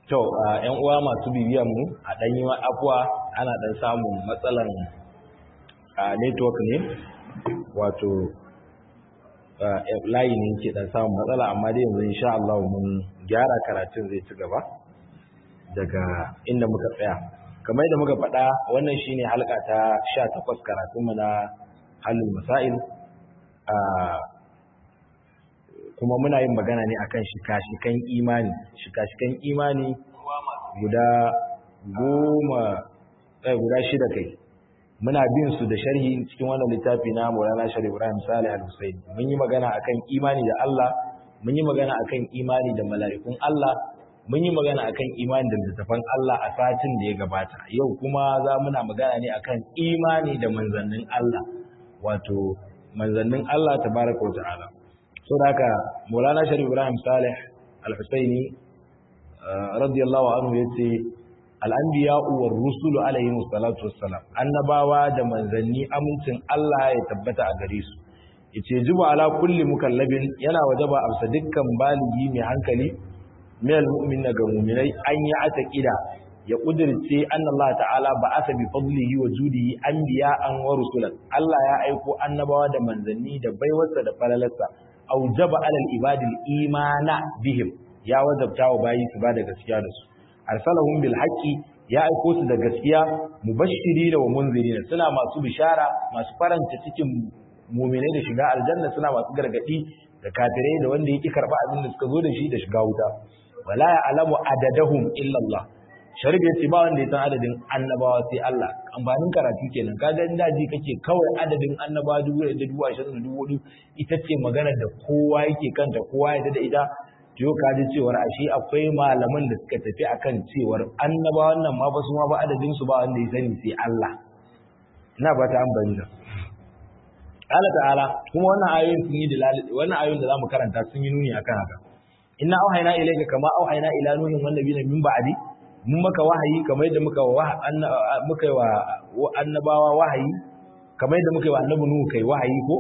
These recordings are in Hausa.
To, ‘yan uwa masu bibiyan mu a ɗanyi afuwa ana ɗan samun matsalan network ne, wato layi ne ke ɗan samun matsala, amma dai yanzu insha Allah mun gyara karatun zai ci gaba daga inda muka tsaya. Kamar yadda muka faɗa wannan shine halka ta sha takwas karatunmu na halin masail. kuma muna yin magana ne akan shika-shikan imani shika-shikan imani guda goma eh guda shida kai muna bin su da sharhi cikin wannan littafi na Maulana Sharif Ibrahim Salih Al-Husaini mun yi magana akan imani da Allah mun yi magana akan imani da mala'ikun Allah mun yi magana akan imani da littafan Allah a satin da ya gabata yau kuma za muna magana ne akan imani da manzannin Allah wato manzannin Allah tabaraka wa ta'ala so da haka maulana sharif ibrahim salih al-husaini radiyallahu anhu yace al-anbiya'u war rusulu alayhi salatu wassalam annabawa da manzanni amincin Allah ya tabbata a gare su yace juba ala kulli mukallabin yana wajaba amsa dukkan baligi mai hankali min al-mu'minina ga mu'minai an yi ataqida ya kudirce anna Allah ta'ala ba'atha bi fadlihi wa judihi anbiya'an wa rusulan Allah ya aiko annabawa da manzanni da baiwarsa da falalarsa aujaba alal ibadil imana bihim ya wajabta wa bayi su ba da gaskiya da su arsalahum bil haqqi ya aiko su da gaskiya mubashirina wa munzirina suna masu bishara masu faranta cikin mu'minai da shiga aljanna suna masu gargadi da kafirai da wanda yake karba abin da suka zo da shi da shiga wuta wala ya'lamu adadahum illa Allah sharif ya ce ba wanda ya san adadin annabawa sai Allah amfanin karatu kenan kaga in daji kake kawai adadin annabawa dubu da dubu ashirin da dubu hudu ita ce magana da kowa yake kanta kowa ya da ita to ka ji cewar ashe akwai malaman da suka tafi akan cewar annabawan nan ma ba su ma ba adadin su ba wanda ya sani sai Allah ina ba ta amfani da Allah ta'ala kuma wannan ayoyin sun yi dalali wannan ayoyin da zamu karanta sun yi nuni akan haka inna auhayna ilayka kama auhayna ila nuhin wan nabiyina min ba'di mun maka wahayi kamar yadda muka muka wa annabawa wahayi kamar yadda muka yi wa annabi nuhu kai wahayi ko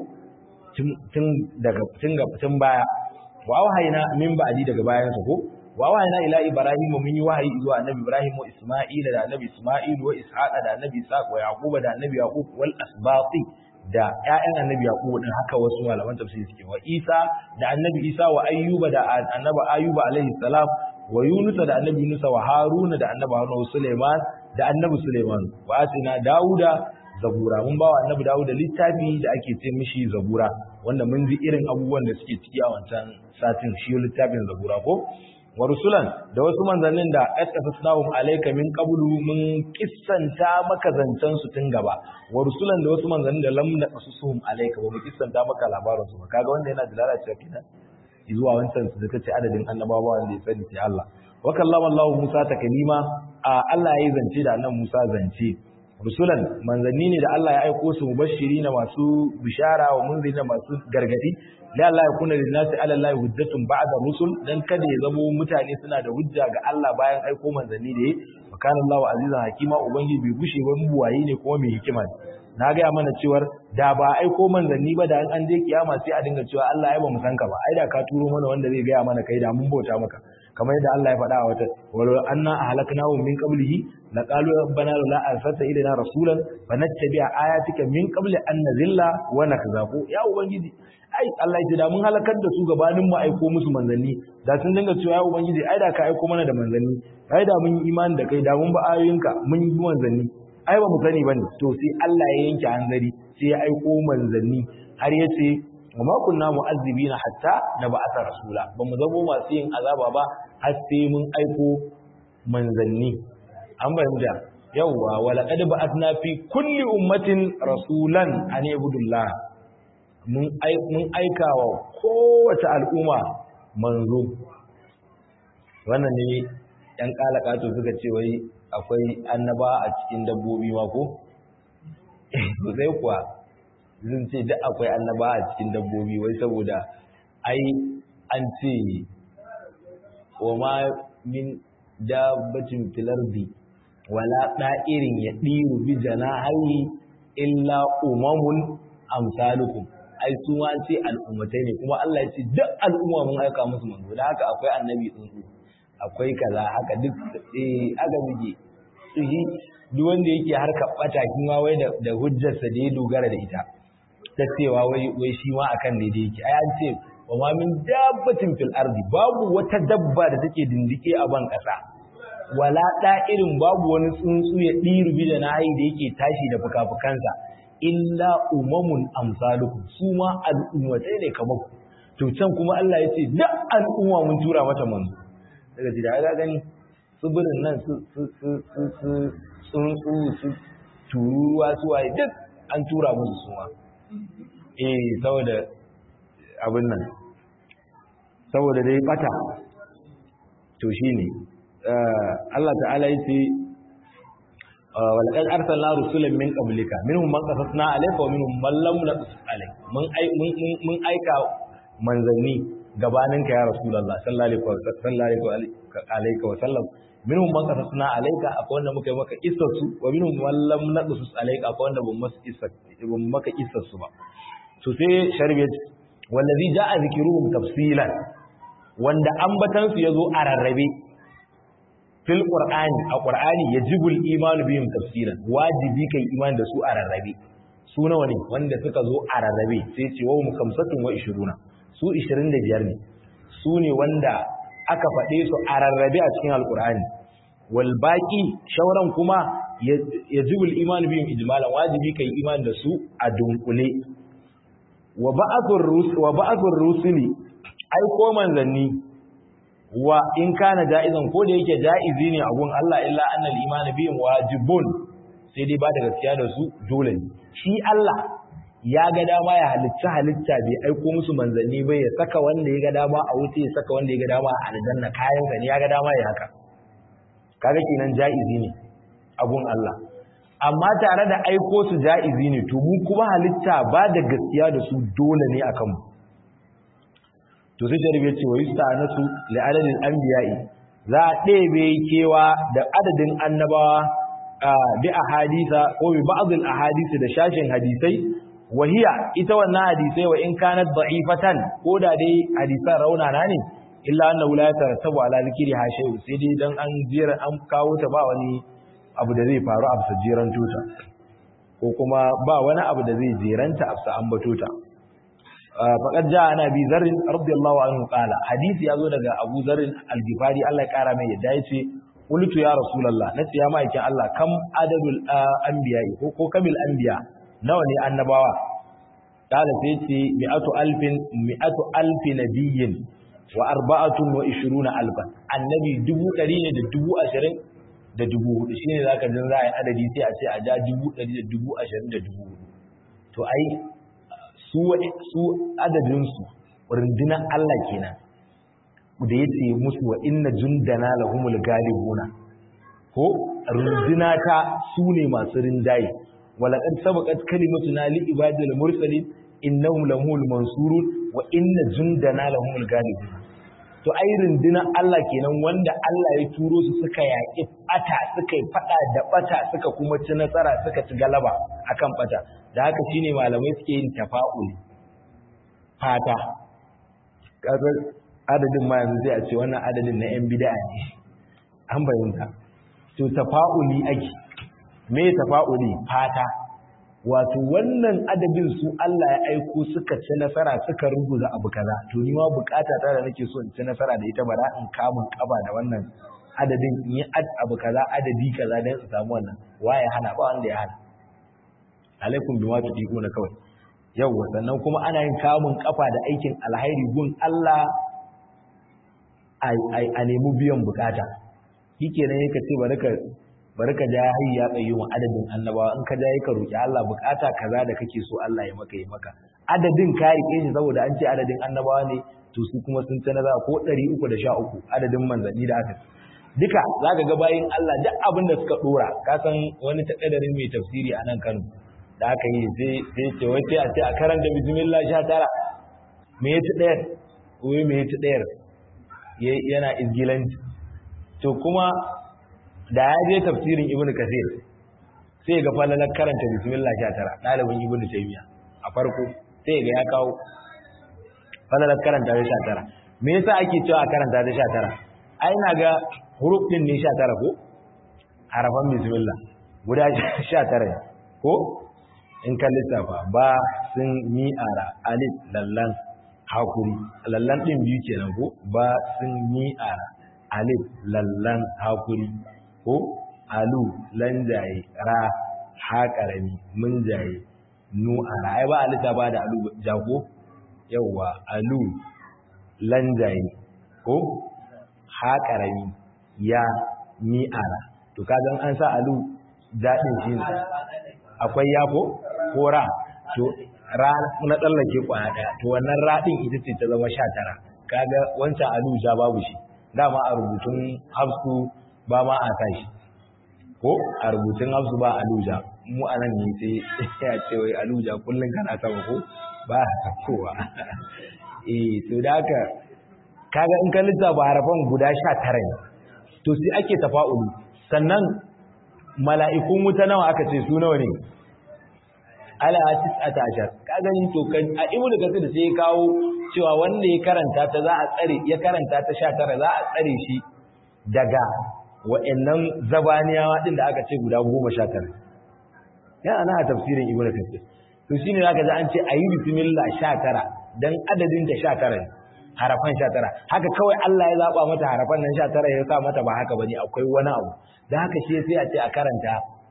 tun daga tun ga tun baya wa wahayina min ba'di daga bayan sa ko wa wahayina ila ibrahim mun yi wahayi zuwa annabi ibrahim wa isma'ila da annabi isma'il wa ishaqa da annabi ishaq wa yaquba da annabi yaqub wal asbati da ƴaƴan annabi yaqub din haka wasu malaman tafsiri suke wa isa da annabi isa wa ayyuba da annabi ayyuba alaihi salam wa Yunusa da annabi Yunusa wa Haruna da annabi Haruna wa Suleiman da annabi Suleiman wa asina Dawuda zabura mun bawa annabi Dawuda littafi da ake ce mishi zabura wanda mun ji irin abubuwan da suke ciki a wancan satin shi littafin zabura ko wa rusulan da wasu manzannin da asqasnahum alayka min qablu mun kissanta maka zancan su tun gaba wa rusulan da wasu manzannin da lam naqasuhum alayka ba mu kissanta maka labarin su ba kaga wanda yana da lalacewa kenan zuwa wancan su da ce adadin annabawa wanda ya sani sai Allah wa kallama Allah Musa takalima a Allah ya zance da annabi Musa zance rusulan manzanni ne da Allah ya aiko su mubashirina masu bishara wa munzirina masu gargadi la Allah ya kuna lin nasi ala Allah hujjatun ba'da rusul dan kada ya zamo mutane suna da hujja ga Allah bayan aiko manzanni da wa kana Allah azizan hakima ubangiji bai gushe ba buwaye ne kuma mai hikima ne na gaya mana cewar da ba aiko manzanni ba da an je kiyama sai a dinga cewa Allah ya ba mu san ka ba ai da ka turo mana wanda zai gaya mana kai da mun bauta maka kamar yadda Allah ya faɗa a wata wal anna ahlaknahum min qablihi la qalu rabbana la arsalta ilaina rasulan fanattabi'a ayatika min qabli an nazilla wa nakzafu ya ubangiji ai Allah ya ce da mun halakar da su gabanin mu aiko musu manzanni da sun dinga cewa ya ubangiji ai da ka aiko mana da manzanni ai da mun yi imani da kai da mun ba ayoyinka mun yi manzanni ai ba mu sani bane to sai Allah ya yanke hanzari sai ya aiko manzanni har ya ce wa ma kunna mu'azzibina hatta nab'atha rasula ba mu zamo masu yin azaba ba har sai mun aiko manzanni an bayyana yawwa wa laqad ba'athna fi kulli ummatin rasulan an ibudullah mun mun aika wa kowace al'umma manzo wannan ne yan kalakato suka ce wai akwai annaba a cikin dabbobi ma ko? sai kuwa zan ce duk akwai annaba a cikin dabbobi wai saboda ai an ce wa ma min dabbatin filardi wala ɗa'irin ya ɗiru bi janahi illa umamun amsalukum ai su ma ce al'ummatai ne kuma Allah ya ce duk al'umma mun aika musu manzo da haka akwai annabi tsuntsu akwai kaza haka duk eh aka muke shi duk wanda yake harkar bata kuma wai da, da hujjarsa da ya dogara da ita ta cewa wai wai shi ma akan daidai yake ai an ce wa ma min dabbatin fil ardi babu wata dabba da take dindike a ban kasa wala irin babu wani tsuntsu ya ɗiru bi da nayi da yake tashi da fukafukansa illa umamun amsalukum su ma al'ummatai ne kamar ku to can kuma Allah ya ce duk al'umma mun tura mata manzo daga jira ga gani tsibirin nan su su su su su tsuntsu su tururuwa su waye duk an tura musu su ma eh saboda abin nan saboda dai bata to shine Allah ta'ala yace walaqad arsalna rusulan min qablika minhum man qasasna alayka wa minhum man lam naqsus alayka mun ai mun aika manzanni gabaninka ya rasulullah sallallahu alaihi wa sallam minhum man qasasna alayka akwai wanda muka yi maka isar su wa minhum man lam naqsus alayka akwai wanda ban maka isar ban maka isar su ba to sai sharbiyat wallazi jaa zikruhum tafsilan wanda ambatan su yazo a rarrabe fil qur'ani a qur'ani yajibul imanu bihim tafsilan wajibi kai iman da su a rarrabe su nawa ne wanda suka zo a rarrabe sai ce wa kamsatun wa 20 su 25 ne su ne wanda aka faɗe su a rarrabe a cikin alqur'ani wal baqi shauran kuma yajibul imanu bihim ijmalan wajibi kai iman da su a dunkule wa ba'athur rusul wa ba'athur rusuli ai ko manzanni wa in kana ja'izan ko da yake ja'izi ne a gun Allah illa annal iman bihim wajibun sai dai ba da gaskiya da su dole ne shi Allah ya ga dama ya halitta halitta bai aiko musu manzanni bai ya saka wanda ya ga dama a wuce ya saka wanda ya ga dama a aljanna kayan sa ne ya ga dama ya haka kaga kenan ja'izi ne a gun Allah amma tare da aiko su ja'izi ne to mu kuma halitta ba da gaskiya da su dole ne akan mu to sai sharif ya ce wa yusta'anasu li adadil anbiya'i za a ɗebe kewa da adadin annabawa bi ahadisa ko bi ba'dil ahadisi da shashin hadisai wahiya ita wannan hadisai wa in kanat da'ifatan ko da dai hadisan raunana ne illa annahu la yatarattabu ala zikri ha shay'un sai dai dan an jira an kawo ta ba wani abu da zai faru a jiran tuta ko kuma ba wani abu da zai jeranta a ambato ta faƙar ja ana bi zarin radiyallahu anhu qala hadisi yazo daga Abu Zarin al-Ghifari Allah ya kara mai yadda yace qultu ya rasulullah nace ya maikin Allah kam adadul anbiya ko ko kamil anbiya nawa ne annabawa qala sai yace mi'atu alfin mi'atu alfi nabiyyin wa arba'atun wa ishiruna alfan annabi dubu ɗari ne da dubu ashirin da dubu hudu shine zaka jin za a yi adadi sai a ce a ja dubu ɗari da dubu ashirin da dubu hudu to ai su su adadinsu rundunar Allah kenan da ya ce musu wa inna jundana lahumul galibuna ko runduna ta su ne masu rinjaye walaqad sabaqat kalimatuna li ibadil mursalin innahum lahumul mansurun wa inna jundana lahumul galibuna to ai rundunar Allah kenan wanda Allah ya turo su suka yaƙi bata suka yi fada da bata suka kuma ci nasara suka ci galaba akan bata da haka shine malamai suke yin tafa'uli fata kasar adadin ma yanzu sai a ce wannan adadin na 'yan bid'a ne an bayyanta to tafa'uli ake me tafa'uli fata wato wannan adadin su Allah ya aiko suka ci nasara suka rubuta abu kaza to ni ma bukata ta da nake so in ci nasara da ita bara in kamun kaba da wannan adadin in yi abu kaza adadi kaza dan su samu wannan waye hana ba wanda ya hana alaikum bima tudiquna kawai yawwa sannan kuma ana yin kamun kafa da aikin alhairi gun Allah a nemi biyan bukata shikenan yake ce bari ka bari ka ja hayya ya tsayi wa adadin annabawa in ka ja yake roki Allah bukata kaza da kake so Allah ya maka yi maka adadin ka rike shi saboda an ce adadin annabawa ne to su kuma sun ta nazara ko 313 adadin manzanni da aka duka zaka ga bayin Allah duk abin da suka dora ka san wani takaddarin mai tafsiri a nan Kano da aka yi sai ce wai sai a ce a karanta bismillah sha tara me ya ci ɗayar wai me ya ci ɗayar yana izgilanci to kuma da ya je tafsirin ibnu kasir sai ga falalar karanta bismillah sha tara ɗalibin ibnu taymiya a farko sai ga ya kawo falalar karanta da sha tara me yasa ake cewa a karanta da sha tara ai na ga huruf din ne 19 ko harafan bismillah guda 19 ko in ka lissafa ba sun mi'ara alif lallan hakuri lallan din biyu kenan ko ba sun mi'ara alif lallan hakuri ko alu lanjaye ra haƙarami mun jaye nu ara ai ba alita ba da alu jago yawwa alu lanjaye ko haƙarami ya ni ara to kaga an sa alu daɗin shi akwai ya ko ko ra to ra na tsallake kwana ɗaya to wannan ra ɗin ita ce ta zama sha tara kaga wancan alu ja babu shi dama a rubutun hafsu ba ma a sa shi ko a rubutun hafsu ba aluja mu a nan ne sai ya ce wai aluja kullum kana sama ko ba a kowa eh to da haka kaga in ka lissafa harafan guda sha tara ne to sai ake tafa'ulu sannan mala'ikun wuta nawa aka ce su nawa ne ala tis'ata ashar ka gani to kan a ibnu kasir da sai kawo cewa wanda ya karanta ta za a tsare ya karanta ta 19 za a tsare shi daga wa'annan zabaniyawa din da aka ce guda 19 ya ana a tafsirin ibnu kasir to shine zaka ji an ce ayi bismillah 19 dan adadin ta 19 ne harafan 19 haka kawai Allah ya zaba mata harafan nan 19 ya sa mata ba haka bane akwai wani abu dan haka shi sai a ce a karanta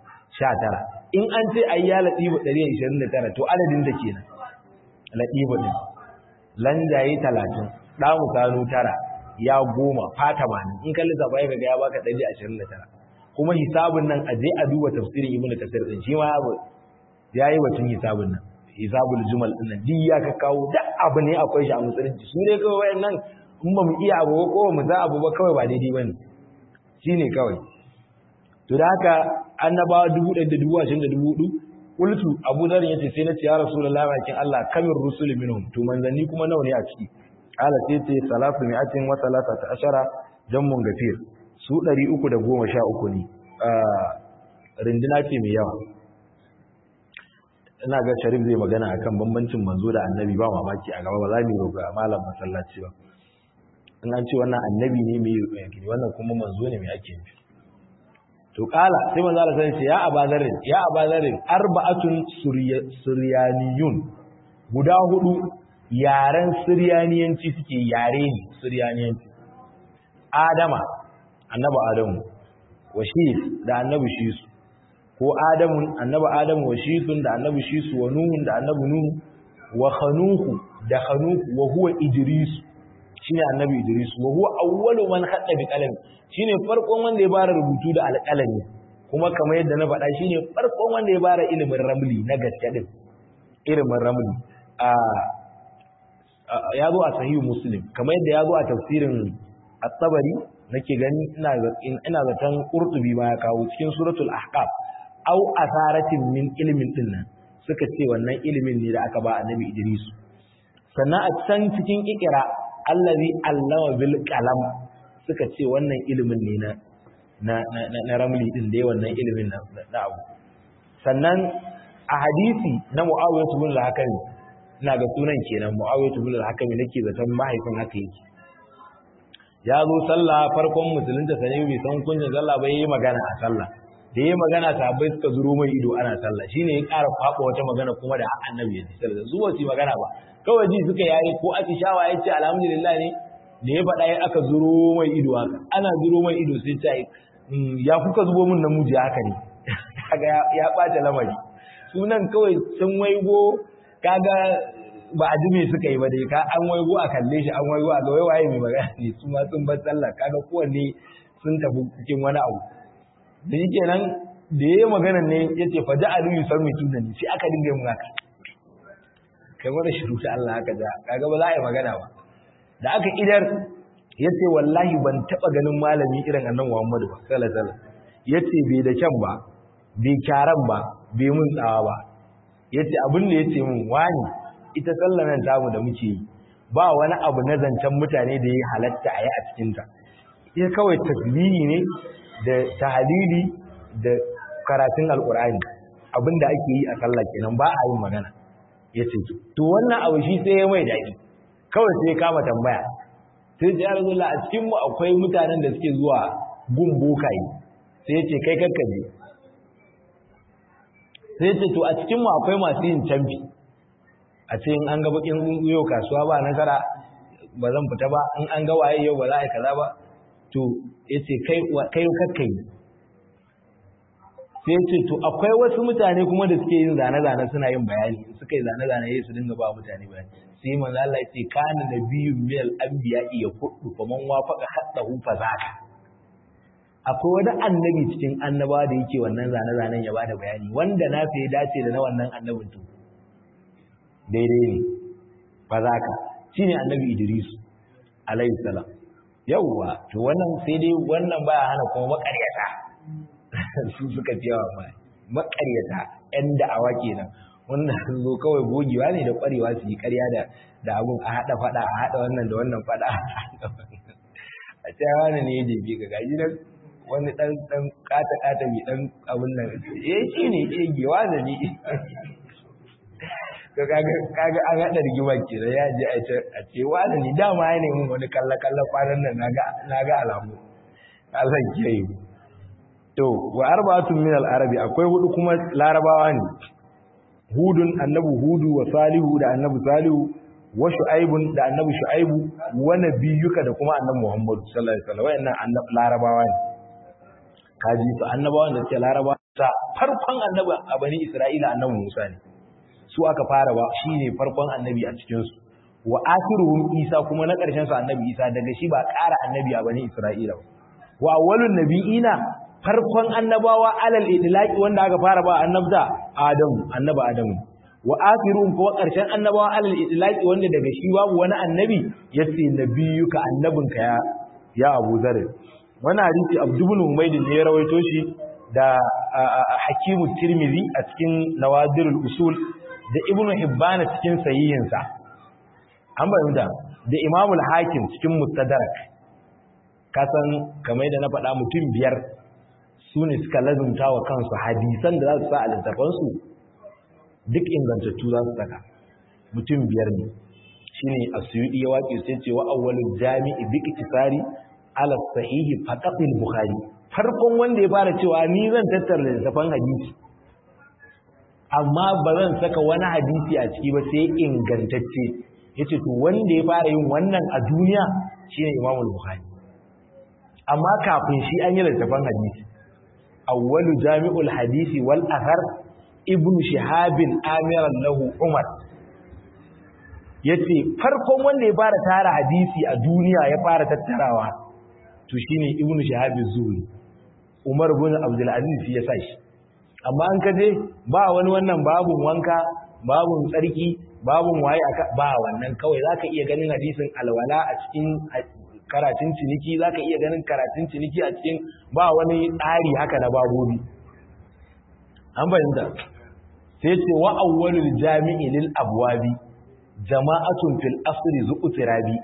19 in an ce ayi ya latifu 129 to adadin da kenan latifu din lanjaye 30 damu kanu tara ya goma fata mani in kalli zaba ya ga ya baka 129 kuma hisabun nan aje a duba tafsirin ibnu kasir din shi ma yayi wacin hisabun nan hisabul jumal din nan duk ya ka kawo da abu ne akwai shi a musulunci su ne kawai wayannan in ba mu iya abu ko mu za abu ba kawai ba daidai bane shine kawai to da haka annabawa dubu ɗaya da dubu ashirin da dubu hudu kultu abu zarin yace sai na ce ya rasulullahi bakin Allah kamir rusul minhum to manzanni kuma nawa ne a ciki ala sai ce salatu mi'atin wa salatata ashara jammun gafir su ɗari uku da goma sha uku ne rindina ce mai yawa ina ga sharif zai magana akan bambancin manzo da annabi ba mamaki a gaba ba za mu roƙa malam masallaci ba in an ce wannan annabi ne mai yanki wannan kuma manzo ne mai ake nufi to kala sai manzo Allah sai ce ya abadarin ya abadarin arba'atun suryaniyun guda hudu yaren suryaniyanci suke yare ne suryaniyanci adama annabi adamu washis da annabi shisu ko adamun annabi adamu wa shisun da annabi shisu wa nuhun da annabi nuhu wa khanuhu da khanuhu wa huwa idris shine annabi idris wa huwa awwalu man khadda bi qalam shine farkon wanda ya fara rubutu da alqalami kuma kamar yadda na faɗa shine farkon wanda ya fara ilimin ramli na gaske din ilimin ramli a ya zo a sahihu muslim kamar yadda ya zo a tafsirin at-tabari nake gani ina ina zaton qurtubi ma ya kawo cikin suratul ahqaf au asaratin min ilimin din nan suka ce wannan ilimin ne da aka ba annabi Idris sannan a can cikin ikira allazi allama bil qalam suka ce wannan ilimin ne na na na, na ramli din da wannan ilimin na, na abu sannan a hadisi na Muawiyah ibn al-Hakim ina ga sunan kenan Muawiyah ibn al-Hakim nake zaton mahaifin haka yake ya zo sallah farkon musulunta sane bai san kunjin sallah ba yayi magana a sallah da yayi magana sahabbai suka zuro mai ido ana sallah shine ya ƙara faɓa wata magana kuma da annabi ya ce sallah su ba su magana ba kawai ji suka yayi ko atishawa ya ce alhamdulillah ne da ya faɗa ya aka zuro mai ido haka ana zuro mai ido sai ce ya kuka zubo min namiji haka ne kaga ya ɓata lamari sunan kawai sun waigo kaga ba a ji me suka yi ba dai ka an waigo a kalle shi an waigo a ga wai waye mai magana ne su ma sun bar sallah kaga kowanne sun tafi cikin wani abu da yake nan da yayi magana ne yace fa ja'alu yusammi tunani sai aka dinga yin haka kai wanda shiru ta Allah haka da kaga ba za a yi magana ba da aka idar yace wallahi ban taba ganin malami irin annabi Muhammadu ba sallallahu alaihi wasallam yace bai da kyan ba bai kyaran ba bai mun tsawa ba yace abin da yace mun wani ita sallar nan tamu da muke yi ba wani abu na zancen mutane da ya halatta a yi a cikinta ita kawai tasbihi ne da tahalili da karatun alkur'ani abinda ake yi a sallah kenan ba a yin magana yace to wannan abu shi sai ya mai daɗi kawai sai ya kama tambaya sai ya rasulullah a cikin mu akwai mutanen da suke zuwa gun bokaye sai ya ce kai kakkaje sai ya ce to a cikin mu akwai masu yin canfi a ce in an ga bakin yau kasuwa ba nasara ba zan fita ba in an ga waye yau ba za a yi kaza ba to ya ce kai kakkai sai ce to akwai wasu mutane kuma da suke yin zane-zane suna yin bayani suka yi zane-zane ya su dinga ba mutane bayani sai manzo Allah ya ce kana nabiyyun mil anbiya iya kudu faman wafaqa haddahu fazaka akwai wani annabi cikin annaba da yake wannan zane-zanen ya bada bayani wanda na fi dace da na wannan annabin to daidai ne fazaka shine annabi Idris alayhi salam yawwa to wannan sai dai wannan baya hana kuma makaryata su suka fi yawa ma makaryata yan da'awa kenan wannan sun zo kawai gogewa ne da kwarewa su yi karya da da abun a hada fada a hada wannan da wannan fada a ce wani ne ya jefe ka gaji nan wani dan dan kata kata mai dan abun nan eh shi ne eh gewa da ni kaga kaga an hada rigima kenan ya je a ce a ce wani ne dama ya nemi wani kalla kalla kwanan nan naga naga alamu Allah ya yi to wa arba'atun min al-arabi akwai hudu kuma larabawa ne hudun annabi hudu wa salihu da annabi salihu wa shu'aibun da annabi shu'aibu wa nabiyuka da kuma annabi muhammad sallallahu alaihi wasallam wayannan annabi larabawa ne kaji to annabawan da suke larabawa ta farkon annabi a bani isra'ila annabi musa ne su aka fara ba shine farkon annabi a cikin su wa akhiruhum isa kuma na karshen su annabi isa daga shi ba ƙara annabi a bani isra'ila wa awwalun nabiyina farkon annabawa alal idlaqi wanda aka fara ba annabta adamu annaba adamu wa akhirun ko karshen annabawa alal idlaqi wanda daga shi babu wani annabi yace nabiyuka annabinka ya ya Abu Zar wannan hadisi Abdul Humayd ne ya rawaito shi da Hakimu Tirmidhi a cikin Nawadirul Usul da Ibn Hibban cikin sahihinsa an bayyana da Imam al-Hakim cikin Mustadrak kasan kamar da na faɗa mutum biyar su ne suka lazumta wa kansu hadisan da za su sa a littafansu duk ingantattu za su saka mutum biyar ne shi ne a suyuɗi ya waƙe sai cewa awwalin jami'i bi iktisari ala sahihi faqatil bukhari farkon wanda ya fara cewa ni zan tattara littafan hadisi amma ba zan saka wani hadisi a ciki ba sai ingantacce yace to wanda ya fara yin wannan a duniya shine imamul bukhari amma kafin shi an yi littafan hadisi awwalu jami'ul hadisi wal athar ibnu shihabin amiran lahu umar yace farkon wanda ya fara tara hadisi a duniya ya fara tattarawa to shine ibnu shihab az-zuhri umar ibn abdul aziz ya sa shi amma an kaje ba wani wannan babun wanka babun tsarki babun waye aka ba wannan kawai zaka iya ganin hadisin alwala a cikin karatun ciniki za ka iya ganin karatun ciniki a cikin ba wani tsari haka na babobi an fahimta sai ce wa awwalul jami'i lil abwabi jama'atun fil asri zu'tirabi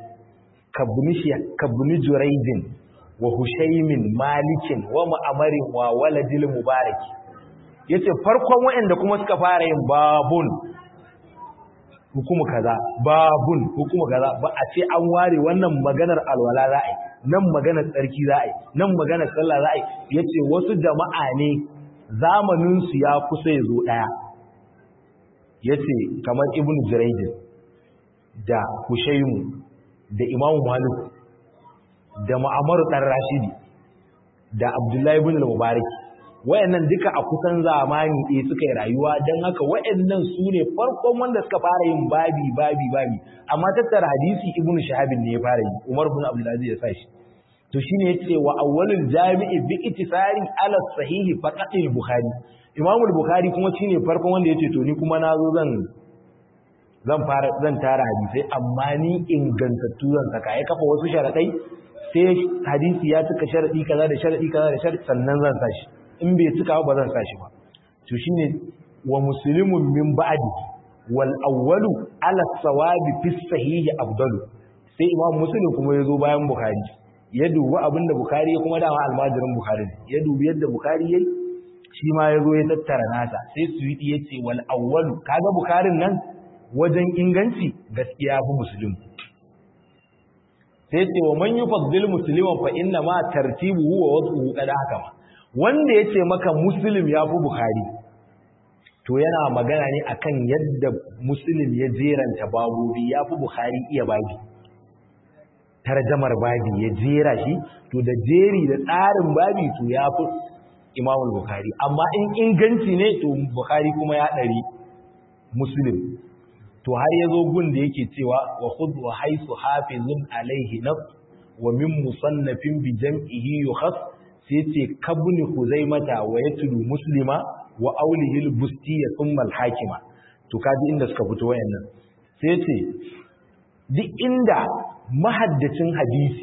kabni juraidin wa hushaymin malikin wa ma'amarin wa waladil mubarak yace farkon waɗanda kuma suka fara yin babun hukumu kaza babun hukumu kaza ba a ce an ware wannan maganar alwala za a yi nan maganar tsarki za a yi nan maganar sallah za a yi yace wasu jama'a ne zamanin su ya kusa ya zo daya yace kamar ibn jurayd da hushaymu da imam malik da ma'amar dan rashidi da abdullahi ibn al-mubarak wayannan duka a kusan zamani ɗaya suka yi rayuwa don haka wayannan su ne farkon wanda suka fara yin babi babi babi amma tattara hadisi ibn shahabin ne ya fara yi umar bin abdulaziz ya sashi to shine yace wa awwalul jami'i bi ittisari ala sahihi faqat al-bukhari imam al-bukhari kuma shine farkon wanda yace to ni kuma nazo zan zan fara zan tara hadisai amma ni ingantattu zan saka ya kafa wasu sharadai sai hadisi ya cika sharadi kaza da sharadi kaza da sharadi sannan zan sashi in bai cika ba zan sa shi ba to shine wa muslimun min ba'di wal awwalu ala sawabi fi sahihi afdalu sai imam muslim kuma yazo bayan bukhari ya dubi abinda bukhari kuma dama almajirin bukhari ya dubi yadda bukhari yayi shi ma yazo ya tattara nasa sai suwidi yace wal awwalu kaga bukharin nan wajen inganci gaskiya fi muslim sai ce wa man yufaddil musliman fa inna ma tartibuhu wa wad'uhu qad hakama wanda yace maka muslim ya fi bukhari to yana magana ne akan yadda muslim ya jeranta babobi ya fi bukhari iya babi tarjamar babi ya jera shi to da jeri da tsarin babi to ya fi imamul bukhari amma in inganci ne to bukhari kuma ya ɗari muslim to har ya zo gun da yake cewa wa khudh wa haythu hafizun alaihi naf wa min musannafin bi jam'ihi yukhas sai ce kabni huzaimata wa yatlu muslima wa aulihi al-busti thumma al-hakima to kaji inda suka fito wayannan sai ce duk inda mahaddacin hadisi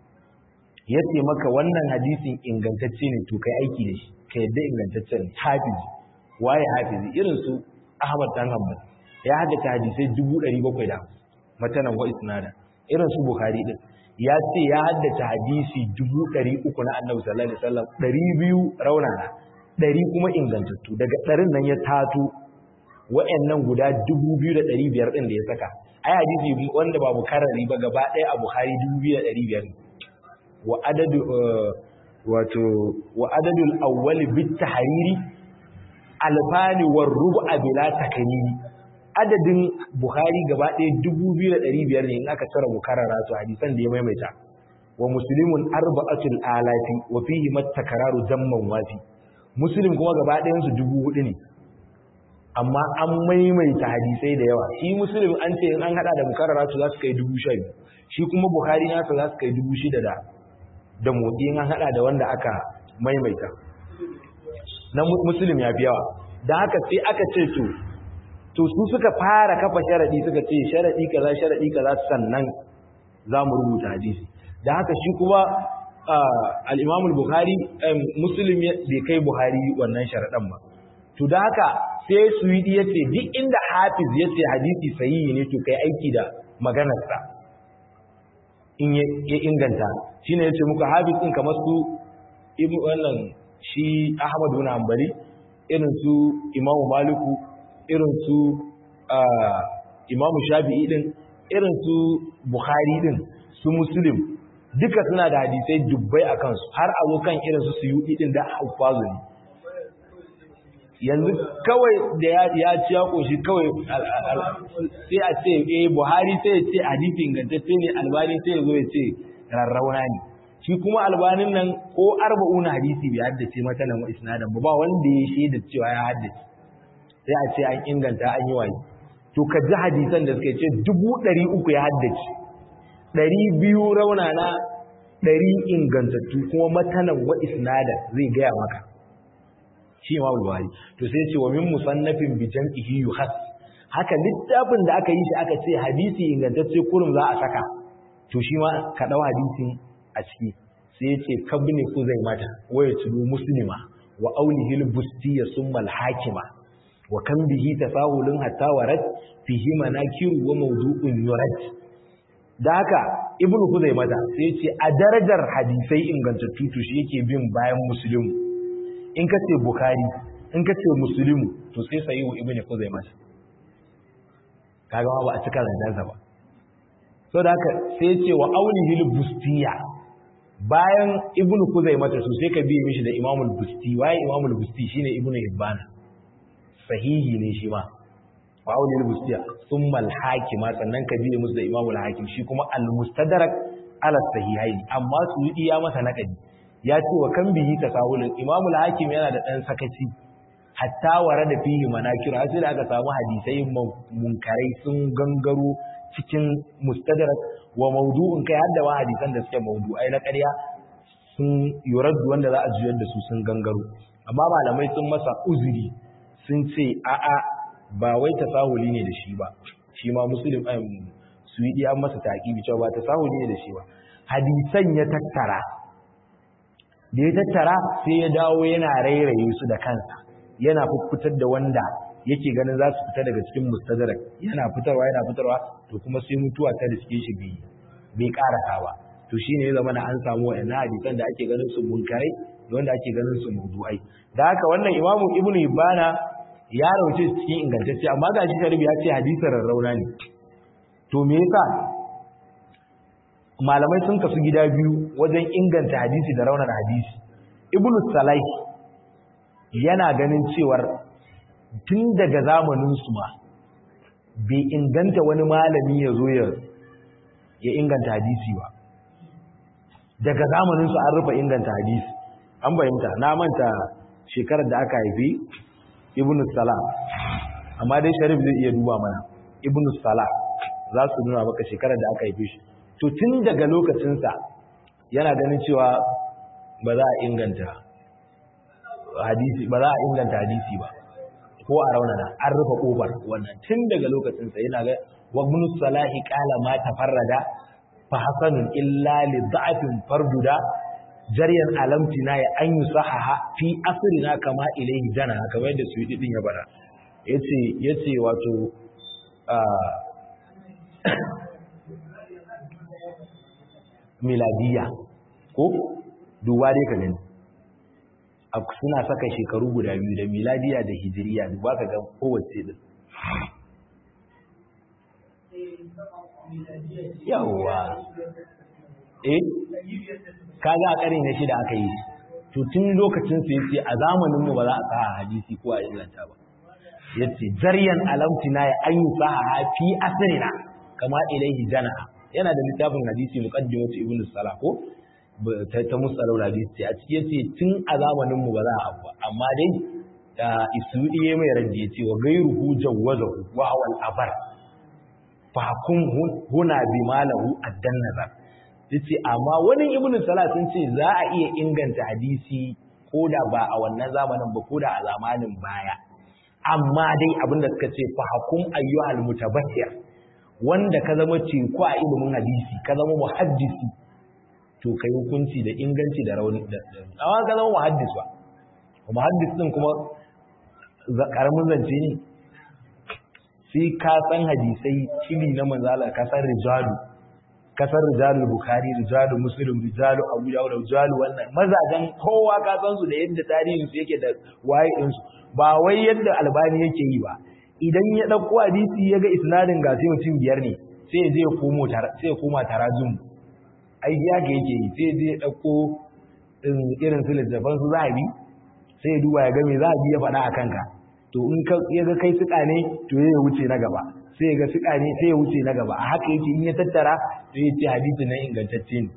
ya ce maka wannan hadisin ingantacce ne to kai aiki da shi ka yadda ingantacce ne hafizi waye hafizi irin su Ahmad dan Hanbal ya haddace hadisai 750 matanan wa isnada irin su Bukhari din ya ce ya haddace hadisi 300 na Annabi sallallahu alaihi wasallam 200 raunana 100 kuma ingantattu daga ɗarin nan ya tato wa'annan guda 2500 din da ya saka ai hadisi wanda ba bukarari ba gaba ɗaya a Bukhari 2500 ne wa adadu wato wa adadul awwal bit tahriri alfani war rub'a bila takanini adadin bukhari gaba ɗaya 2500 ne in aka tsara mukarrara to hadisan da ya maimaita wa muslimun arba'atul alafi wa fihi matakararu damman wafi muslim kuma gaba ɗayan su 4000 ne amma an maimaita hadisai da yawa shi muslim an ce in an hada da mukarrara to za su kai 10000 shi kuma bukhari nasa za su kai 6000 da da motsi an hada da wanda aka maimaita na muslim ya fi yawa da haka sai aka ce to to su suka fara kafa sharadi suka ce sharadi kaza sharadi kaza sannan za mu rubuta hadisi da haka shi kuma al-Imam al-Bukhari muslim bai kai Buhari wannan sharadan ba to da haka sai Suwidi yace duk inda Hafiz yace hadisi sahihi ne to kai aiki da maganarsa in ya inganta shi ne ya ce muku hafiz ɗin kamar su wannan shi ahmadu na hambali irin su imamu maliku irin su imamu shafi'i ɗin irin su bukhari ɗin su muslim duka suna da hadisai dubbai a kansu har a zo kan irin su suyuɗi ɗin da haufazu ne yanzu kawai da ya ci ya ƙoshi kawai sai a ce eh buhari sai ya ce hadisi ingantacce ne albani sai ya zo ya ce rarrauna ne shi kuma albanin nan ko arba'una hadisi bai haddace mata nan wa isnadan ba ba wanda ya shaida cewa ya haddace sai a ce an inganta an yi waye to ka ji hadisan da suka ce dubu ɗari uku ya haddace ɗari biyu raunana ɗari ingantattu kuma matanan wa isnadan zai gaya maka shi ma buhari to sai ce wa min musannafin bi jam'ihi yuhas haka littafin da aka yi shi aka ce hadisi ingantacce kurum za a saka to shi ma ka dau hadisin a ciki sai ya ce kabni kuzai mata wa yatlu muslima wa aulihi al-busti summa al-hakima wa kan bihi tafahulun hatta warat fihi manakiru wa mawdu'un yurad da haka ibnu kuzai mata sai ya ce a darajar hadisai ingantattu to shi yake bin bayan muslimu in ka ce bukari in ka ce musulmi to sai sayi wa ibn kuzaima kaga ba a cika zanjansa ba so da haka sai ce wa aunihil bustiya bayan ibn kuzaima to sai ka biye mishi da imamul busti waye imamul busti shine ibn ibban sahihi ne shi ma wa aunihil bustiya thumma al hakima sannan ka biye musu da imamul hakim shi kuma al mustadrak ala sahihaini amma su yi ya masa nakadi ya ce wa kan bihi tasawulun imamu al-hakim yana da dan sakaci hatta wara da fihi manakir har sai da aka samu hadisai munkarai sun gangaro cikin mustadrak wa mawdu'un kai hadda ma hadisan da suke mawdu'ai na ƙarya sun yuraddu wanda za a juyar da su sun gangaro amma malamai sun masa uzuri sun ce a'a ba wai tasahuli ne da shi ba shi ma muslim su yi an masa taƙibi cewa ba tasahuli ne da shi ba hadisan ya tattara da ya tattara sai ya dawo yana rairaye su da kansa yana fitar da wanda yake ganin za su fita daga cikin mustadrak yana fitarwa yana fitarwa to kuma sai mutuwa ta riske shi bi bai karasa ba to shine ya zama na an samu wa'annan hadisan da ake ganin su munkarai da wanda ake ganin su mawdu'ai da haka wannan imamu ibnu ibana ya rauce cikin ingantacce amma ga shi sharbi ya ce hadisin rarrauna ne to me yasa malamai sun kasu gida biyu wajen inganta hadisi da raunar hadisi ibnu salai yana ganin cewar tun daga zamanin su ma bai inganta wani malami ya zo ya inganta hadisi ba daga zamanin su an rufe inganta hadisi an bayyanta na manta shekarar da aka haifi ibnu salam amma dai sharif zai iya duba mana ibnu salam za su nuna maka shekarar da aka haife shi to tun daga lokacinsa yana ganin cewa ba za a inganta hadisi ba za a inganta hadisi ba ko a raunana an rufe kofar wannan tun daga lokacinsa yana ga wa ibn salahi qala ma tafarrada fa hasanun illa li da'afin farduda jaryan alamtina ya an yusahaha fi asrina kama ilayhi jana kamar yadda su yi din ya bara yace yace wato miladiya ko duba dai ka gani suna saka shekaru guda biyu da miladiya da hijiriya duba ka ga kowace din yawwa eh kaga a ƙarin na shida aka yi to tun lokacin su yace a zamanin mu ba za a sa hadisi ko a inganta ba yace zaryan alamtina ya an yusaha fi asrina kama ilaihi jana'a yana da littafin hadisi muqaddimatu ibn salah ko ta musallau hadisi a cikin yace tun a zamanin mu ba za a abu amma dai da isudi ya mai raddi yace wa gairuhu jawazahu wa huwa al-abar fa kun huna bi malahu addan nazar yace amma wani ibn salah sun ce za a iya inganta hadisi ko da ba a wannan zamanin ba ko da a zamanin baya amma dai abinda suka ce fa hakum ayyuhal mutabashir wanda ka zama teku a ilimin hadisi ka zama muhaddisi to kai hukunci da inganci da rauni da amma ka zama muhaddis ba muhaddis din kuma karamin zance ne sai ka san hadisai cili na manzala ka san rijalu ka san rijalu bukhari rijalu muslim rijalu abu dawud rijalu wannan mazajen kowa ka san su da yadda tarihin su yake da waye din su ba wai yadda albani yake yi ba idan ya ɗauko hadisi ya ga isnadin ga sai mutum biyar ne sai zai komo sai ya koma tarajum ai ya ga yake yi sai zai ɗauko irin su littafan su zahabi sai ya duba ya ga me zahabi ya faɗa a kanka to in ya ga kai suka ne to ya wuce na gaba sai ya ga suka ne sai ya wuce na gaba a haka yake in ya tattara sai ya ce hadisi na ingantacce ne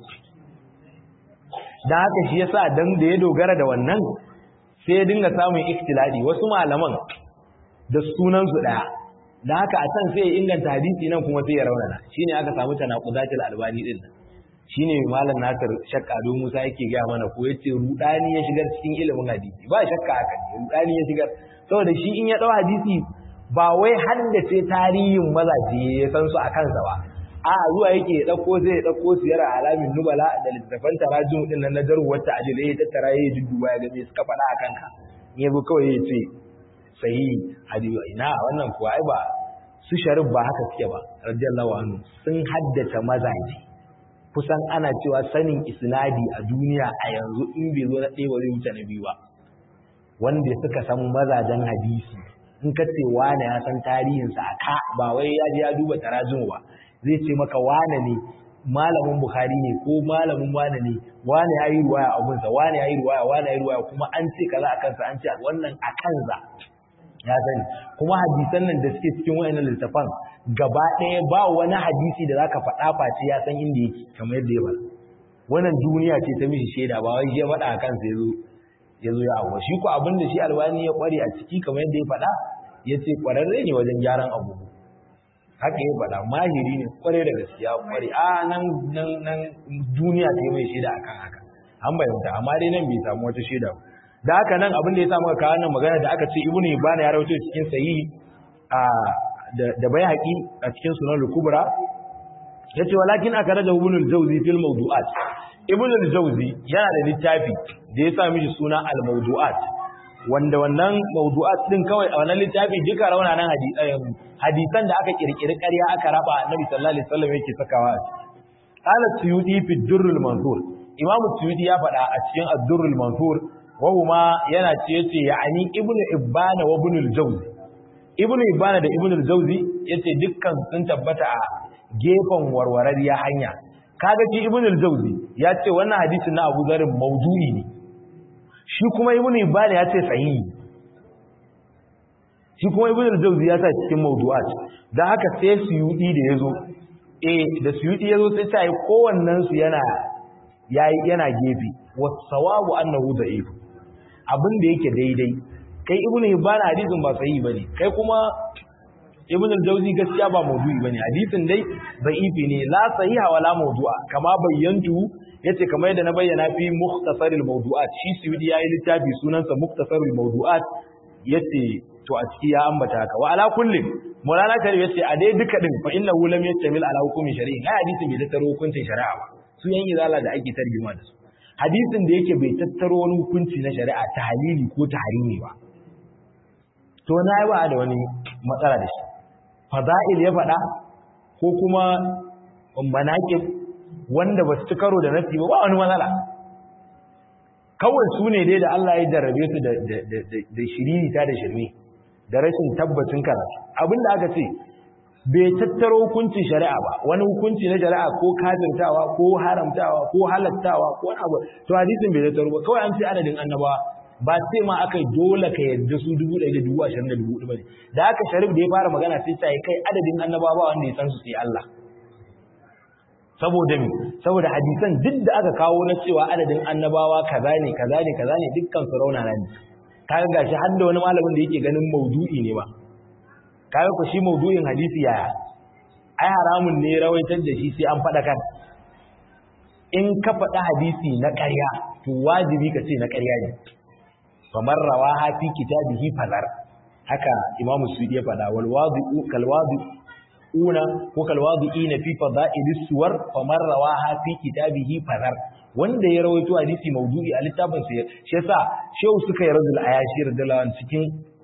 dan haka shi yasa dan da ya dogara da wannan sai ya dinga samun ikhtilali wasu malaman da sunansu ɗaya da haka a can sai ya inganta hadisi nan kuma sai ya raunana shine aka samu tanaqudatul albani din nan shine malam Nasir shakka do Musa yake ga mana ko yace rudani ya shigar cikin ilimin hadisi ba shakka haka ne rudani ya shigar saboda shi in ya dau hadisi ba wai haddace tarihin mazaje ya san su a kansa ba a zuwa yake ya dauko zai ya dauko siyar alamin nubala da littafan tarajum din nan na jarwar ta ajile ya tattara ya dudduba ya ga me suka faɗa a kanka in yazo kawai ya ce sahihi hadisi ina wannan kuwa ai ba su sharif ba haka suke ba radiyallahu anhu sun haddace mazaje kusan ana cewa sanin isnadi a duniya a yanzu in bai zo na ɗaya ba zai wuce na biyu ba wanda suka san mazajen hadisi in ka ce wane ya san tarihinsa a ka ba wai ya je ya duba tarajin ba zai ce maka wane ne malamin bukhari ne ko malamin wane ne wane ya yi ruwaya a gunsa wane ya yi ruwaya wane ya yi ruwaya kuma an ce kaza a kansa an ce wannan a kansa ya sani kuma hadisan nan da suke cikin wayannan littafan gaba ɗaya ba wani hadisi da zaka faɗa face ya san inda yake kamar yadda ya faɗa wannan duniya ce ta mishi shaida ba wai ya faɗa a kansa yazo yazo ya abuwa shi ko abin da shi albani ya kware a ciki kamar yadda ya faɗa ya ce kwararre ne wajen gyaran abubu haka ya faɗa mahiri ne kware da gaskiya kware a nan nan nan duniya ce mai shaida akan haka an bayyana amma dai nan bai samu wata shaida ba da haka nan abin da ya samu kawo nan magana da aka ce ibnu ibana ya rawaito cikin sahihi a da bai haƙi a cikin sunan al-kubra yace walakin aka raja ibnu al-jawzi fil mawdu'at ibnu al-jawzi yana da littafi da ya sa mishi suna al-mawdu'at wanda wannan mawdu'at din kawai a wannan littafi duka raunanan hadisan da aka kirkiri ƙarya aka raba annabi sallallahu alaihi wasallam yake sakawa qala suyudi fi durrul mansur imam suyudi ya faɗa a cikin ad-durrul mansur wahuma yana ce yace ya'ani ibnu ibana wa ibnu al-jawzi ibnu ibana da ibnu al-jawzi yace dukkan sun tabbata a gefen warwarariya hanya kaga shi ibn al-jawzi ya ce wannan hadisin na Abu Dharr mawdu'i ne shi kuma ibn Ibn ya ce sahihi shi kuma ibn al-jawzi ya sa cikin mawdu'at dan haka sai suyudi da yazo eh da suyudi yazo sai ta yi kowannen su yana yayi yana gefe was-sawabu annahu da'if abin da yake daidai kai ibn Ibn hadisin ba sahihi bane kai kuma ibn al-jawzi gaskiya ba maudu'i bane hadisin dai da'ifi ne la sahiha wala mawdu'a kama bayyantu yace kamar yadda na bayyana fi mukhtasaril mawdu'at shi suyudi yayi littafi sunansa mukhtasarul mawdu'at yace to a ciki ya ambata haka wa ala kulli mulana kare yace a dai duka din fa innahu lam yastamil ala hukumi shari'i ai hadisin bai tattaro hukuncin shari'a ba su yan izala da ake tarjuma da su hadisin da yake bai tattaro wani hukunci na shari'a ta halili ko ta harimi ba to na yi ba da wani matsala da shi fada'il ya faɗa ko kuma manaƙib wanda ba su ci karo da nasi ba ba wani matsala kawai su ne dai da Allah ya jarrabe su da shiririta da shirme da rashin tabbacin karatu abinda aka ce bai tattaro hukuncin shari'a ba wani hukunci na shari'a ko kafirtawa ko haramtawa ko halattawa ko wani abu to hadisin bai tattaro ba kawai an ce adadin annabawa ba sai ma aka dole ka yadda su dubu ɗaya da dubu ashirin da dubu ɗaya ba ne da aka sharif da ya fara magana sai ta yi kai adadin annabawa wanda ya san su sai Allah saboda mi saboda hadisan duk da aka kawo na cewa adadin annabawa kaza ne kaza ne kaza ne dukkan su raunana ne kaga gashi har da wani malamin da yake ganin maudu'i ne ba kaga ku shi maudu'in hadisi yaya ai haramun ne rawaitar da shi sai an faɗa kan in ka faɗa hadisi na ƙarya to wajibi ka ce na ƙarya ne famar rawaha fi kitabihi fadar haka imam suyuti ya fada wal wadi'u kal wadi'una ko kal wadi'ina fi fada'ilis suwar famar rawaha fi kitabihi fadar wanda ya rawaito hadisi maudu'i a littafin sa shi yasa shehu suka yi radul ayashi radullahu an cikin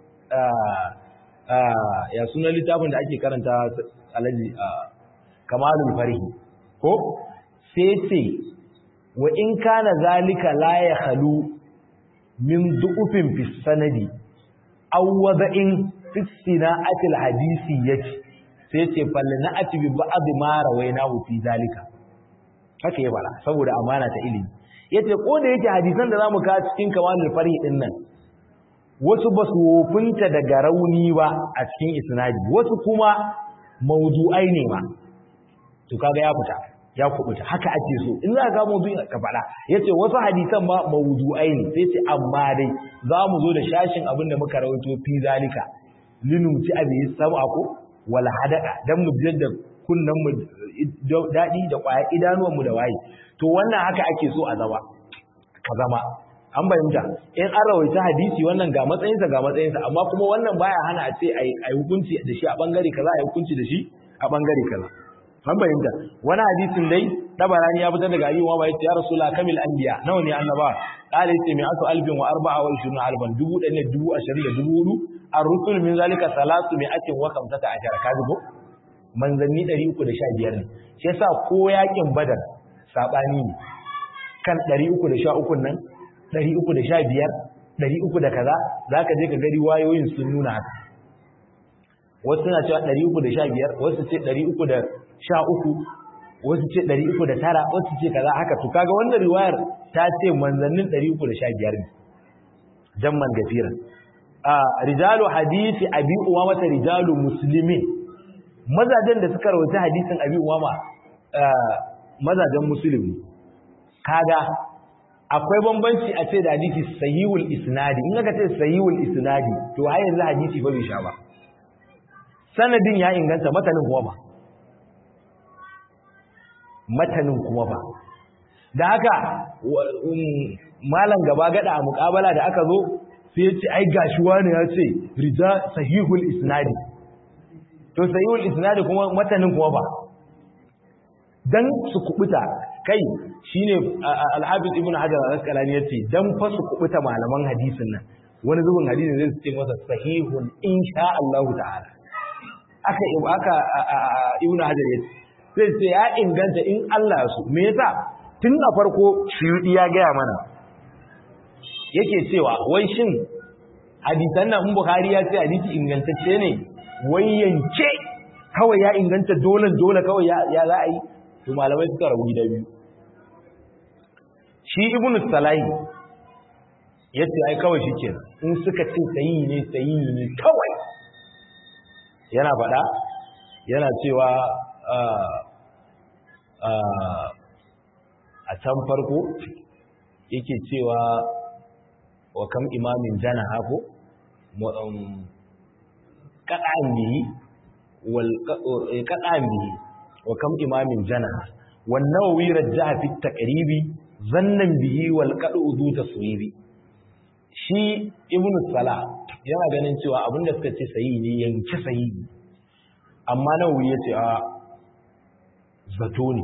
ya suna littafin da ake karanta alaji kamalul farihi ko sai ce wa in kana zalika la ya khalu min du'ufin fi sanadi aw wada'in fi sina'atil hadisi yace sai ce falle na ati bi ba'd ma rawaina fi zalika haka ya bala saboda amana ta ilimi yace ko da yake hadisan da zamu ka cikin kamalul fari din nan wasu ba su wofinta daga rauni ba a cikin isnadi wasu kuma mawdu'ai ne ma to kaga ya fita ya kubuta haka ake so in za ka mawdu'i ka faɗa yace wasu hadisan ma mawdu'ai ne sai ce amma dai za mu zo da shashin abin da muka rawaito fi zalika linuti abi sab'a ko wal hadaka dan mu jiyar da kunnan mu dadi da kwaya idanuwan mu da waye to wannan haka ake so a zama ka zama an bayyanta in an rawaita hadisi wannan ga matsayinsa ga matsayinsa amma kuma wannan baya hana a ce ai hukunci da shi a bangare kaza ai hukunci da shi a bangare kaza an bayyanta wani hadisin dai tabarani ya fitar daga ayyuwa ba yace ya rasula kamil anbiya nawa ne annaba qala yace mi asu alfin wa arba'a wa ishirun alban dubu ɗaya ne dubu ashirin da dubu hudu ar-rusul min zalika salatu mi atin wa kamsata ashara kaji ko manzanni ɗari uku da sha biyar ne shi yasa ko yakin badar saɓani ne kan ɗari uku da sha ukun nan ɗari uku da sha biyar ɗari uku da kaza za ka je ka gari wayoyin sun nuna haka wasu suna cewa ɗari uku da sha biyar wasu ce ɗari uku da sha uku wasu ce ɗari uku da tara wasu ce kaza haka to kaga wannan riwayar ta ce manzannin ɗari uku da sha biyar ne jamman gafiran a rijalu hadisi abi umama ta rijalu muslimin mazajen da suka rawaita hadisin abi umama mazajen musulmi kaga akwai bambanci a ce da hadisi sahihul isnadi in aka ce sahihul isnadi to har yanzu hadisi ba bai sha ba sanadin ya inganta matanin kuma ba matanin kuma ba da haka malam gaba gada a mukabala da aka zo sai ya ce ai gashi wani ya ce rija sahihul isnadi to sahihul isnadi kuma matanin kuma ba dan su kubuta kai shine al-hafiz ibnu hajar al-asqalani yace dan fa su kubuta malaman hadisin nan wani zubin hadisin zai ce masa sahihun insha Allah ta'ala aka aka ibnu hajar yace sai ce ya inganta in Allah su me yasa tun a farko shiyudi ya gaya mana yake cewa wai shin hadisan nan in bukhari ya ce hadisi ingantacce ne wai yanke kawai ya inganta dole dole kawai ya za a yi to malamai suka rabu gida biyu shi ibnu salahi yace ai kawai shikenan in suka ce sayi ne sayi ne kawai yana faɗa yana cewa a can farko yake cewa wa kam imamin jana hako kaɗa'an bihi kaɗa'an bihi wa kam imamin jana wannan wirar jaha fi taƙaribi zannan bihi wal kaɗu uzu ta suwibi shi ibn sala yana ganin cewa abinda suka ce sayi ne yanke sayi amma nawawi ya ce a zato ne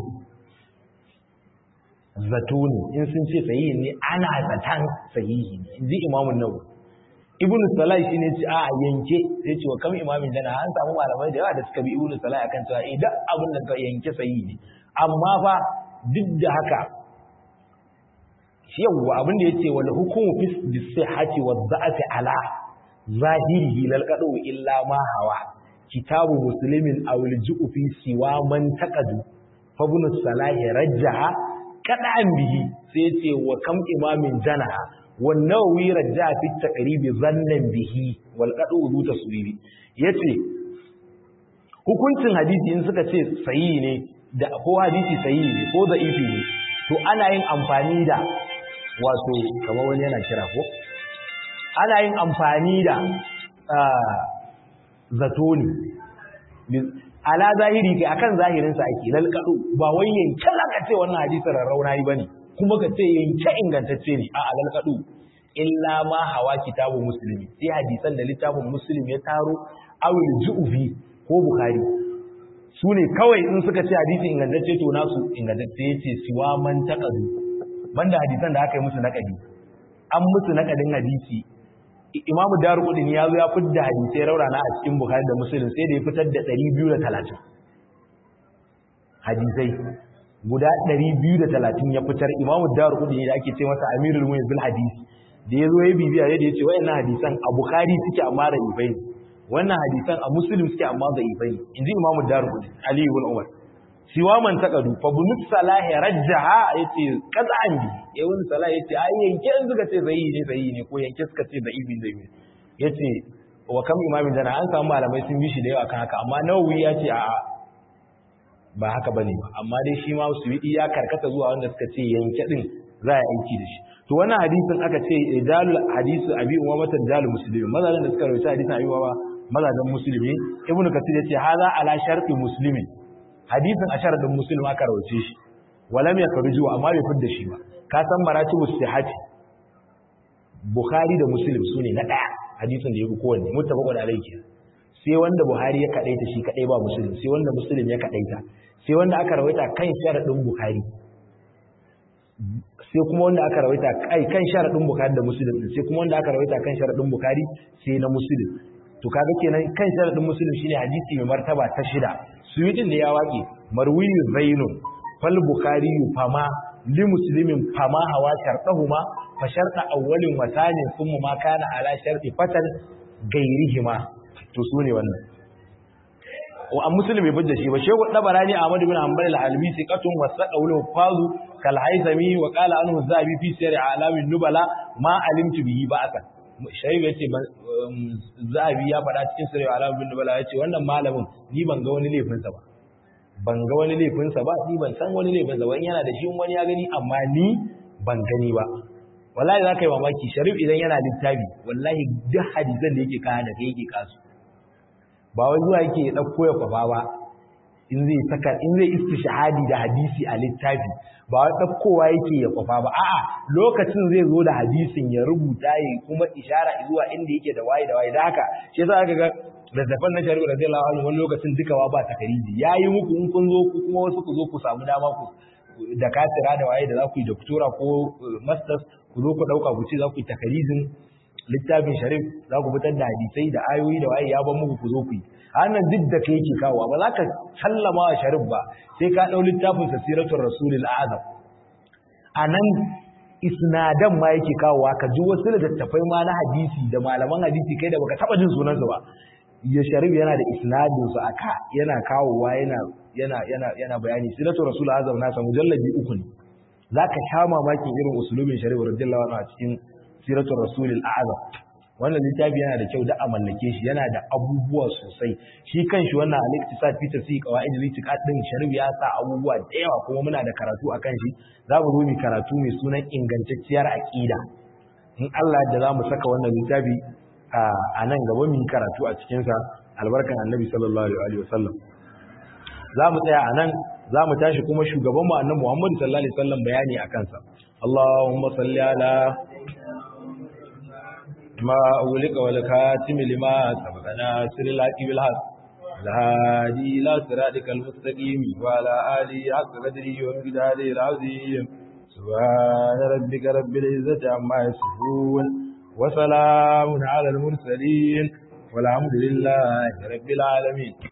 zato ne in sun ce sahihi ne ana zatan sahihi ne in ji imamun nawawi ibn salai shi ne ce a yanke sai ce wa kam imamin jana an samu malamai da yawa da suka bi ibn salai akan cewa idan abin da ka yanke sahihi ne amma fa duk da haka shi yawwa abin da yace wal hukumu fi sihhati wa dha'fi ala zahirihi lal qadu illa ma hawa kitabu muslimin aw al-ju'u fi siwa man taqadu fa ibn salahi rajjaha kadan bihi sai yace wa kam imamin jana wan nawawi rajjaha fi taqrib zannan bihi wal qadu du taswibi yace hukuncin hadisi in suka ce sahihi ne da ko hadisi sahihi ne ko da'ifi ne to ana yin amfani da wato kamar wani yana kira ko ana yin amfani da zato ne ala zahiri kai akan zahirin sa ake lalkado ba wai yanke laka ce wannan hadisin rarrauna yi bane kuma ka ce yanke ingantacce ne a lalkado illa ma hawa kitabu muslimi sai hadisan da littafin muslim ya taro awil ju'fi ko bukhari su ne kawai in suka ce hadisi ingantacce to nasu ingantacce yace siwa man taqadu banda hadisan da aka yi musu naqadi an musu naqadin hadisi imamu darqudin ya zo ya fitar hadisai raurana a cikin bukhari da muslim sai da ya fitar da 230 hadisai guda 230 ya fitar imamu darqudin da ake ce masa amirul mu'minin bil hadisi da ya zo ya bibiya yadda ya ce wayannan hadisan a bukhari suke amma da ibai wannan hadisan a muslim suke amma da ibai inji imamu darqudin ali ibn umar siwa man taqadu fa bunut salahi rajjaha yace qaz'an bi yayin salah yace ai yanke in suka ce zai ne zai ne ko yanke suka ce da ibi zai ne yace wa kam imamin dana an samu malamai sun bi shi da yawa kan haka amma nawawi ya ce a'a ba haka bane ba amma dai shi ma suwidi ya karkata zuwa wanda suka ce yanke din za a aiki da shi to wannan hadisin aka ce dalil hadisu abi umama dalil muslimin mazalin da suka rawaita hadisin abi umama mazalin muslimi ibnu kathir yace hadha ala sharti muslimin hadisin a sharadin muslim aka rawace shi walam ya karju amma bai fidda shi ba ka san maratibu sihhati bukhari da muslim sune na daya hadisin da yake kowanne muttafaqun alayhi sai wanda buhari ya kadaita shi kadai ba muslim sai wanda muslim ya kadaita sai wanda aka rawaita kan sharadin bukhari sai kuma wanda aka rawaita kai kan sharadin bukhari da muslim sai kuma wanda aka rawaita kan sharadin bukhari sai na muslim to kaga kenan kan sharadin muslim shine hadisi mai martaba ta shida suyutin da ya waƙe marwiyu zainun fal bukhari fama li muslimin fama hawa shartahuma fa sharta awwalin wa thanin thumma ma kana ala sharti fatan gairihima to sune wannan wa an muslim bai bujja shi ba shehu dabarani ahmad bin hanbal al-albi siqatun wasaqa lahu fazu kal haythami wa qala anhu zabi fi sir alamin nubala ma alimtu bihi ba'atan shayi ya ce zabi ya faɗa cikin sarewa alamun bin bala ya ce wannan malamin ni ban ga wani laifinsa ba ban ga wani laifinsa ba ni ban san wani laifinsa ba in yana da shi wani ya gani amma ni ban gani ba wallahi za ka yi mamaki sharif idan yana littafi wallahi duk hadisan da yake kaya da kai yake kasu ba wai zuwa yake ya ɗauko ya kwafa ba in zai saka in zai istishhadi da hadisi a littafi ba wai ɗaukowa yake ya kwafa ba a'a lokacin zai zo da hadisin ya rubuta ya kuma ishara zuwa inda yake da waye da waye da haka shi yasa aka ga littafan na shari'a radiyallahu anhu wani lokacin duka wa ba takariji yayi muku in kun zo ku kuma wasu ku zo ku samu dama ku da katira da waye da za ku yi doktora ko masters ku zo ku dauka ku ce za ku yi takarijin littafin sharif za ku fitar da hadisai da ayoyi da waye ya ban muku ku zo ku yi hannun duk da ka yake kawo ba za ka sallama wa sharif ba sai ka ɗau littafin sasiratun rasulul azam a nan isnadan ma yake kawowa ka ji wasu littattafai ma na hadisi da malaman hadisi kai da baka taɓa jin sunansu ba ya sharif yana da isnadin su aka yana kawowa yana yana yana yana bayani siratu rasul azam nasa mujallabi uku ne zaka sha mamakin irin usulubin sharif radiyallahu anhu a cikin siratu rasul azam wannan littafi yana da kyau da a mallake shi yana da abubuwa sosai shi kanshi wannan al-iktisad fi tafsir qawaid al-itiqad din sharif ya sa abubuwa da yawa kuma muna da karatu akan shi za mu zo mu karatu mai sunan ingantacciyar aqida in Allah da za mu saka wannan littafi a nan gaba mu karatu a cikin sa albarkan annabi sallallahu alaihi wasallam za mu tsaya a nan za mu tashi kuma shugaban mu annabi Muhammad sallallahu alaihi wasallam bayani akan sa Allahumma salli ala ما أولك والكاتم لما سبقنا سر الحق بالحق الهادي إلى صراطك المستقيم وعلى آله حق قدره ومقداره العظيم سبحان ربك رب العزة عما يصفون وسلام على المرسلين والحمد لله رب العالمين